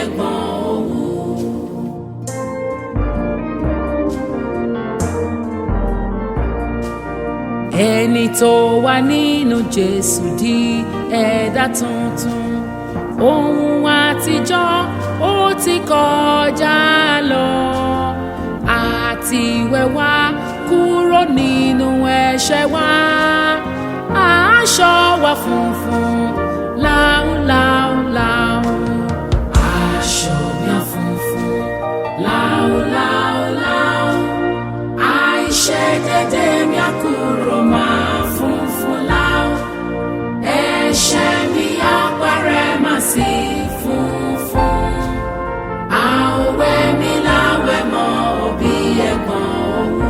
ẹ̀gbọ́n òwú. ẹni tó wà nínú Jésù di ẹ̀dá tuntun ohun àtijọ́ ó ti kọjá lọ àti wẹ̀wá kúrò nínú ẹ̀ṣẹ̀ wa aṣọ wa funfun láúláúláú aṣọ mi funfun láúláúláú àìṣedédé mi á kúrò máa funfun láú ẹ̀ṣẹ̀ mi á parẹ́ má sí funfun àwẹ̀ mi láwẹ̀ mọ́ òbí ẹ̀gbọ́n òwú.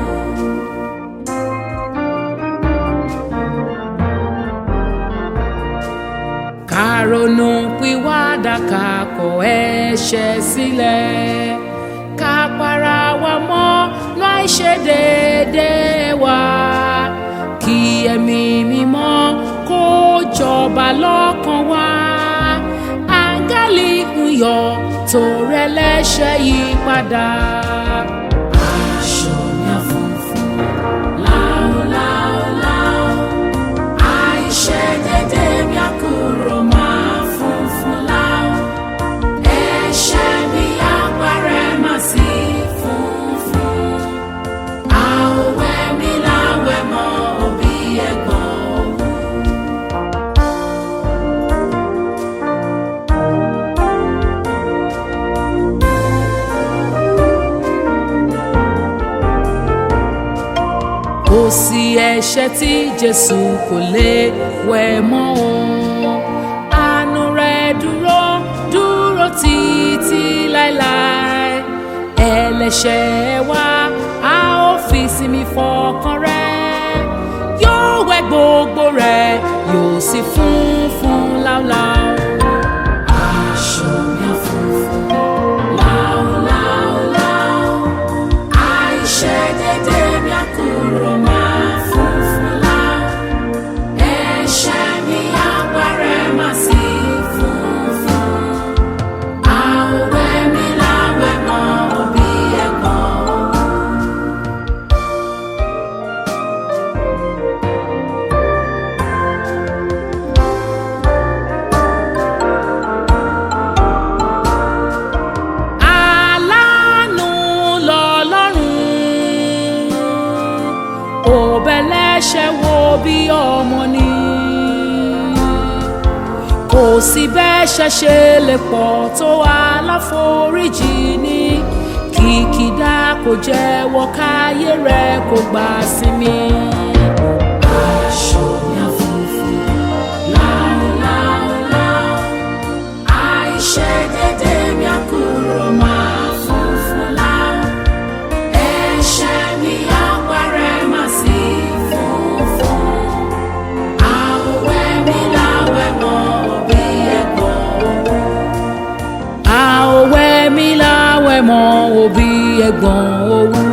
ká ronú pìwàdà ká kọ̀ ẹ̀ṣẹ̀ sílẹ̀ ká para wa mọ́ láì ṣe déédéé wa kí ẹ̀mí mímọ́ kó jọba lọ́kàn wa áńgẹ́lì ń yọ̀ tó rẹ̀ lẹ́ṣẹ̀ yí padà. aṣọ mi á funfun láúláúláú àìṣedédé mi á kúrò máa funfun láú ẹ̀ṣẹ̀ mi á parẹ́ má sí funfun àwẹ̀ mi láwẹ̀ mọ́ òbí ẹ̀gbọ́n òwú. kò sí ẹ̀ṣẹ̀ tí jésù kò lè wẹ̀ mọ́ o àánú rẹ̀ dúró dúró títí láéláé ẹlẹ́ṣẹ̀ wa a ó fi sinmi fọkàn rẹ̀ yóò wẹ̀ gbogbo rẹ̀ yóò sì funfun láúláú. aṣọ mi á funfun láúláúláú àìṣedédé mi á kúrò máa funfun láú ẹ̀ṣẹ̀ mi á parẹ́ má sí funfun àwẹ̀ mi láwẹ̀ mọ́ òbí ẹ̀gbọ́n òwú. aláàánú lọ́lọ́run òbẹ̀lẹ́ṣẹ̀ wo bí ọmọ ni kò sí bẹ́ṣẹ̀ ṣe lè pọ̀ tó aláforíjì ní kìkìdá kò jẹ́wọ́ káyé rẹ̀ kò gbà sinmi. aṣọ mi á funfun láúláúláú àìṣedédé mi á kúrò máa funfun láú ẹ̀ṣẹ̀ mi á parẹ́ má sí funfun àwẹ̀ mi láwẹ̀ mọ́ òbí ẹ̀gbọ́n òwú. àwẹ̀ mi láwẹ̀ mọ́ òbí ẹ̀gbọ́n òwú.